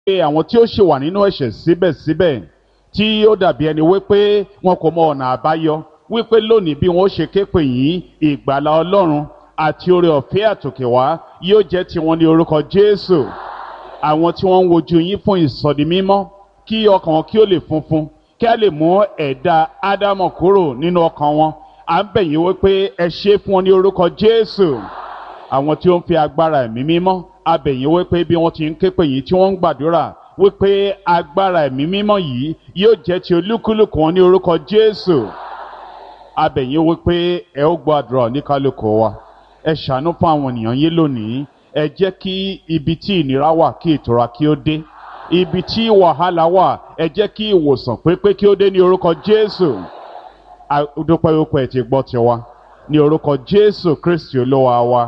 pé àwọn tí ó ṣì wà nínú ẹ̀ṣẹ̀ síbẹ̀síbẹ̀ tí ó dàbí ẹni wípé wọn kò mọ ọ̀nà àbáyọ wípé lónìí bí wọn ó ṣe ké pè yín ìgbàlà ọlọ́run àti oore ọ̀fẹ́ àtòkè wá yóò jẹ́ tiwọn ní orúkọ jésù àwọn tí wọ́n ń wojú yín fún ìsọdi mímọ́ kí ọkàn wọn kí ó lè funfun kí a lè mú ẹ̀dá ádámọ̀ kúrò nínú ọkàn wọn à ń bẹ̀ yín wípé ẹ ṣe fún wọn ní orúkọ jésù àwọn tí ó ń fi agbára ẹ̀mí mímọ́ a bẹ̀ yín wípé bí wọ́n ti ń ké pè yín tí wọ́n ń gbàdúrà wípé agbára ẹ̀mí mímọ́ yìí yóò jẹ́ ti olúkúlùkù wọn ní orúkọ jésù a bẹ̀ yín wípé ẹ ó gbọ́ àdúrà oníkálùkù wa ẹ ṣàánú fún àwọn ènìyàn yín lónìí ẹ jẹ́ kí ibi tí ìnira wà kí ìtura kí ó dé ibi tí wàhálà wà ẹ jẹ́ kí ìwòsàn pépé kí ó dé ní orúkọ jésù dúpẹ́ wípé ẹ ti gbọ́ tiwa ní orúkọ jésù kristi olúwa wa.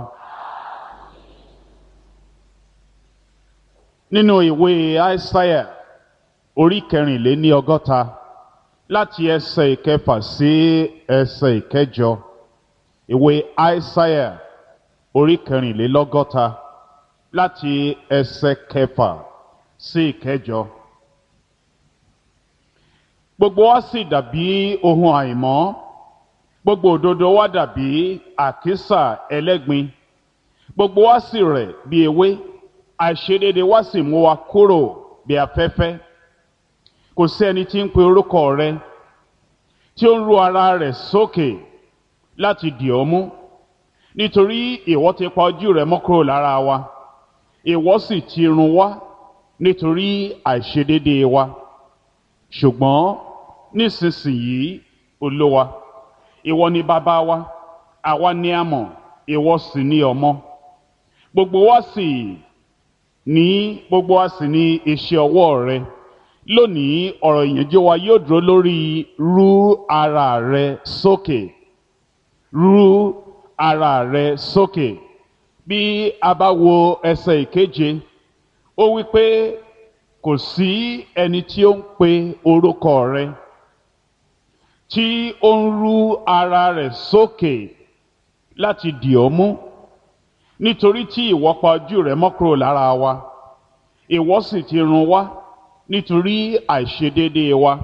nínú ìwé aísáyà orí kẹrìnléní ọgọ́ta láti ẹsẹ̀ ìkẹfà sí ẹsẹ̀ ìkẹjọ ìwé aísáyà orí kẹrìnlélọ́gọ́ta láti ẹsẹ̀ kẹfà sí ìkẹjọ. gbogbo wa sì dàbí ohun àìmọ́ gbogbo òdodo wa dàbí àkísà ẹlẹ́gbin gbogbo wa sì rẹ̀ bí ewé àìṣedéédé wa sì mú wa kúrò bí afẹ́fẹ́ kò sí ẹni tí ń pe orúkọ rẹ tí ó ń ru ara rẹ̀ sókè láti dì ọ́ mú nítorí ìwọ ti pa ojú rẹ mọ́ kúrò lára wa ìwọ sì ti run wá nítorí àìṣedéédé wa ṣùgbọ́n nísinsìnyí olówa ìwọ ni bàbá wa àwa ni a mọ̀ ìwọ sì ni ọmọ gbogbo wa sì ní gbogbo wa sì ní iṣẹ́ ọwọ́ rẹ lónìí ọ̀rọ̀ ìyànjú wa yóò dúró lórí rú ara rẹ sókè rú ara rẹ sókè bí a bá wo ẹsẹ̀ ìkeje ó wí pé kò sí ẹni tí ó ń pe orúkọ rẹ tí ó ń rú ara rẹ sókè láti dì ọ́ mú nítorí tí ìwọ pa ojú rẹ mọ́ kúrò lára wa ìwọ sì ti run wá nítorí àìṣedéédéé wa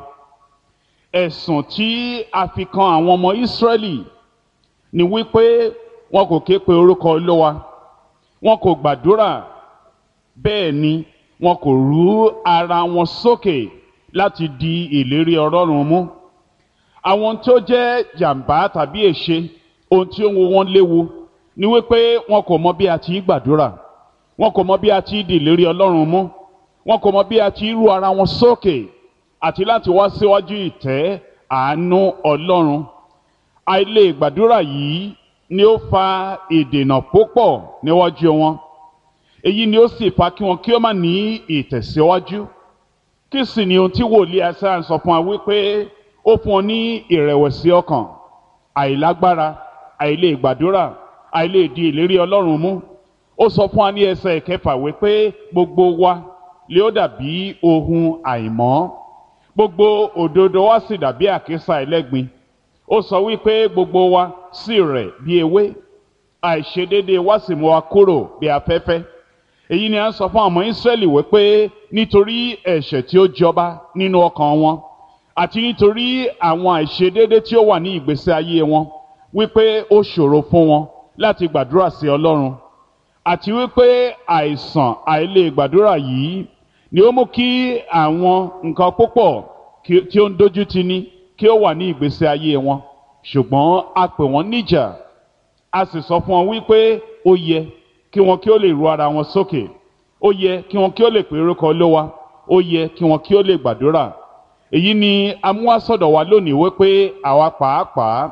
ẹ̀sùn tí a fi kan àwọn ọmọ Ísírẹ́lì ni wípé wọn kò ké pe orúkọ Olúwa wọn kò gbàdúrà bẹ́ẹ̀ ni wọn kò rú ara wọn sókè láti di ìlérí Ọlọ́run mú àwọn tó jẹ́ jàǹbá tàbí èṣe ohun tí ó ń wo wọn léwu ni wípé wọn kò mọ bí a ti gbàdúrà wọn kò mọ bí a ti di ìlérí Ọlọ́run mú wọn kò mọ bí a ti rú ara wọn sókè àti láti wá síwájú ìtẹ́ àánú Ọlọ́run àìlè gbàdúrà yìí ni ó fa ìdènà púpọ̀ níwájú wọn èyí ni ó sì fa kí wọn kí ó má ní ìtẹ̀síwájú kí sì ni ohun tí wòlíì Aísáyà sọ fún wa wípé ó fún ọ ní ìrẹ̀wẹ̀sì ọkàn àìlágbára àìlè gbàdúrà àìlè di ìlérí Ọlọ́run mú ó sọ fún wa ní ẹsẹ̀ ìkẹfà wípé gbogbo wa lè ó dàbí ohun àìmọ́ gbogbo òdodo wa sì dàbí àkísà ẹlẹ́gbin ó sọ wípé gbogbo wa sì rẹ̀ bí ewé àìṣedéédé wa sì mú wa kúrò bí afẹ́fẹ́ èyí ni a ń sọ fún àwọn Ísírẹ́lì wípé nítorí ẹ̀ṣẹ̀ tí ó jọba nínú ọkàn wọn àti nítorí àwọn àìṣedéédé tí ó wà ní ìgbésí ayé wọn wípé ó ṣòro fún wọn láti gbàdúrà sí Ọlọ́run àti wípé àìsàn àìlè gbàdúrà yìí ni ó mú kí àwọn nǹkan púpọ̀ tí ó ń dojú ti ní kí ó wà ní ìgbésí ayé wọn ṣùgbọ́n a pè wọ́n níjà a sì sọ fún wọn wípé ó yẹ kí wọn kí ó lè ru ara wọn sókè ó yẹ kí wọn kí ó lè pè orúkọ Olúwa ó yẹ kí wọn kí ó lè gbàdúrà èyí ni amúwásọ̀dọ̀ wa lónìí wípé àwa pàápàá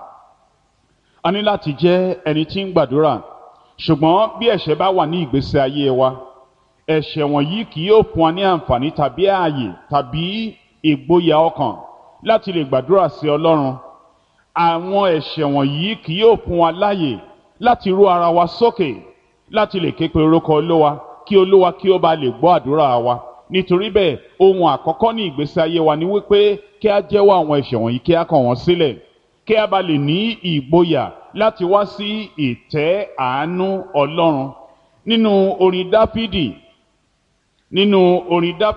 a ní láti jẹ́ ẹni tí ń gbàdúrà ṣùgbọ́n bí ẹ̀ṣẹ̀ bá wà ní ìgbésí ayé wa ẹ̀ṣẹ̀ wọ̀nyí kì yóò fún wa ní àǹfààní tàbí ààyè tàbí ìgboyà ọkàn láti lè gbàdúrà sí Ọlọ́run àwọn ẹ̀ṣẹ̀ wọ̀nyí kì yóò fún wa láàyè láti rú ara wa sókè láti lè ké pe orúkọ Olúwa kí Olúwa kí ó bá lè gbọ́ àdúrà wa nítorí bẹ́ẹ̀ ohun àkọ́kọ́ ní ìgbésí ayé wa ni wípé kí a jẹ́wọ́ àwọn ẹ̀ṣẹ̀ wọ̀nyí kí a kọ̀ wọ́n sílẹ̀ kí a bá lè ní ìgboyà láti wá sí ìtẹ́ àánú Ọlọ́run nínú orin Dáfídì nínú orin dáfídì